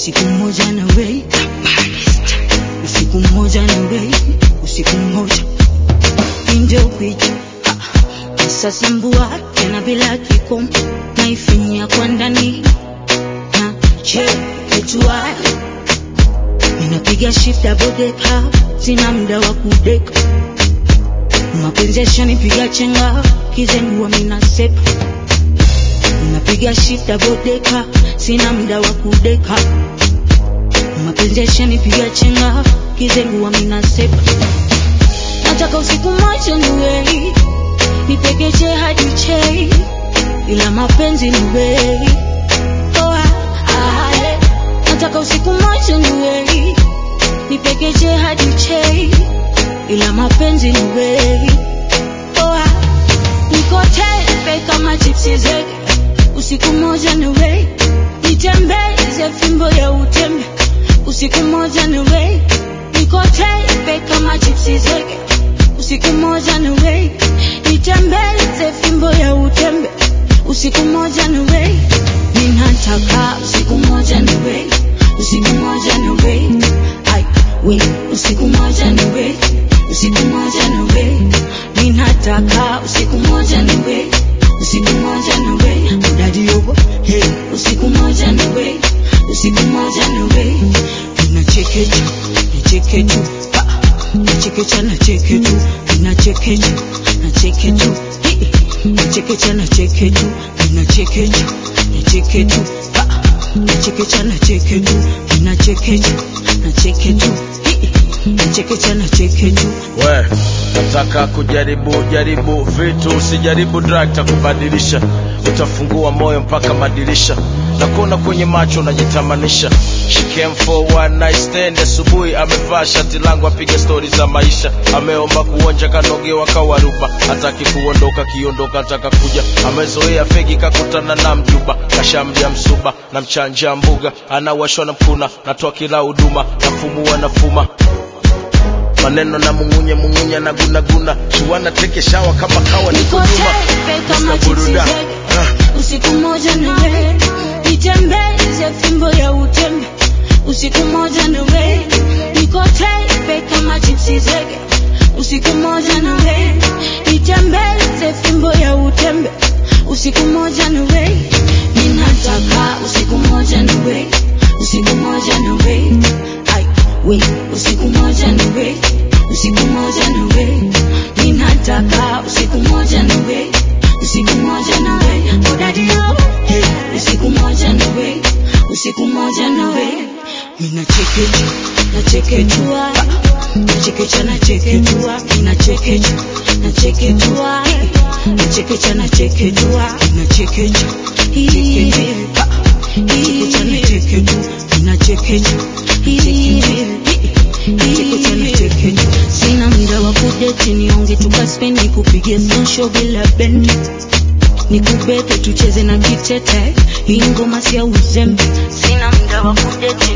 usiku mmoja na wei usiku mmoja na wei usiku mmoja ndio picha sasa mbua tena bila kikomo naifinyia kwa ndani na che ketua ninapiga shift double decker sina muda wa kudeka mapenzi yashanipiga chenga kizengua mina sepa napiga shift double decker sina muda wa kudeka mapenzi yashanipiga chenga kizengua mina sepa nataka usiku moja niwei nipekeche hadi chei ila mapenzi ni wei oh, ah, ah, eh. nataka usiku moja niwei nipekeche hadi chei ila mapenzi ni wei oh, ah. niko tepe kama chipsi zege usiku moja ni wei nitembeze fimbo ya utembe usiku moja ni wei niko tepe kama chipsi zege usiku moja ni wei nitembeze fimbo ya utembe usiku moja ni wei ninataka usiku moja ni wei usiku moja ni wei ai wei usiku moja ni wei usiku moja ni wei ninataka usiku moja ni wei usiku moja ni wei udadi yogo hey usiku moja ni wei usiku moja ni wei ninachekecha nichekechu nachekecha nachekechu ninachekecha nachekechu nachekecha nachekechu ninachekecha nachekechu nachekecha nachekechu ninachekecha nachekechu nachekecha nachekechu we nataka kujaribu jaribu vitu usijaribu drug takubadilisha utafungua moyo mpaka madirisha na kuona kwenye macho unajitamanisha She came for one night stand asubuhi amevaa shati langu apiga stori za maisha ameomba kuonja kanogewa kawaruba hataki kuondoka kiondoka ataka kuja amezoea fegi kakutana na mjuba kashamdia msuba na mchanja mbuga anawashwa na mkuna natoa kila huduma nafumua nafuma maneno na mungunye mungunye na gunaguna shuana teke shawa kama kawa niko Niko nyuma tepe kama Mr. chipsi Buruda. zege. Ah. usiku moja na wewe nitembeze fimbo ya utembe usiku moja na wewe niko tepe kama chipsi zege usiku moja na wewe nitembeze fimbo ya utembe usiku moja na wewe ninataka usiku moja na wewe usiku moja na wewe ai we usiku moja na wewe usiku moja na wewe ninataka usiku moja na wewe usiku moja na wewe oh daddy oh hey usiku moja na wewe usiku moja na wewe ninachekecha nachekechua nachekecha nachekechua ninachekecha nachekechua nachekecha nachekechua ninachekecha chekecha nachekecha nachekecha ninachekecha nachekecha nachekecha sina muda wa kudeti nionge tukaspendi kupigia sonsho bila bendi nikubeke tucheze na kitete hii ngoma sia uzembe sina muda wa kudeti